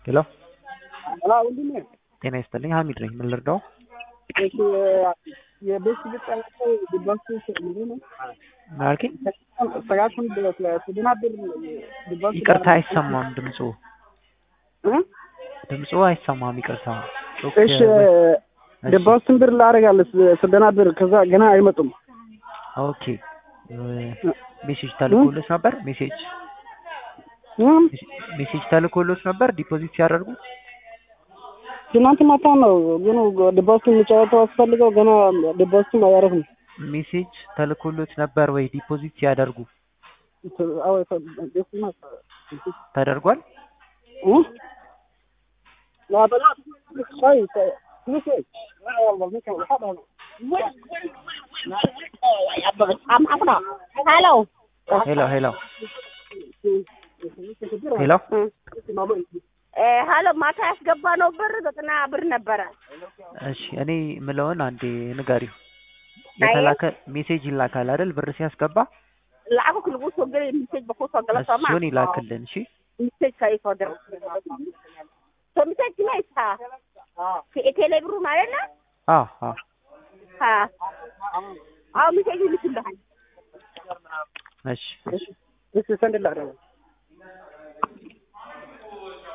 ሄሎ ወንድሜ ጤና ይስጥልኝ ሀሚድ ነኝ ምን ልርዳው እሺ የቤት ልጠቀው ድባሱ ምንድን ነው ምን አልከኝ ሰጋቱን ስድናብር ድባሱ ይቅርታ አይሰማም ድምፁ እ? ድምፁ አይሰማም ይቅርታ ጮክ እሺ እሺ፣ ድባሱን ብር ላደርጋለሁ ስደናብር ከዛ ገና አይመጡም ኦኬ ሜሴጅ ተልኮሎች ነበር ሜሴጅ እም? ሜሴጅ ተልኮሎች ነበር ዲፖዚት ሲያደርጉ ትናንት ማታ ነው ግን ድባሱን የሚጫወተው አስፈልገው ገና ድባሱን አያረፍም ሜሴጅ ተልኮሎች ነበር ወይ ዲፖዚት ሲያደርጉ አዎ ተደርጓል እ? لا بلا كويس كويس ሄሎ ሄሎ ሄሎ ሄሎ እ ሄሎ ማታ ያስገባ ነው ብር ዘጠና ብር ነበረ። እሺ እኔ ምለውን አንዴ ንገሪው የተላከ ሜሴጅ ይላካል አይደል ብር ሲያስገባ lacag ku lagu soo gelay message ba kusoo gala soo ma እሱን ይላክልን እሺ message ka isoo dir so message ma haysaa tele ብሩ ማለት ነው አዎ አዎ ha አዎ message ይልክልሃል እሺ እሺ ሰንድላ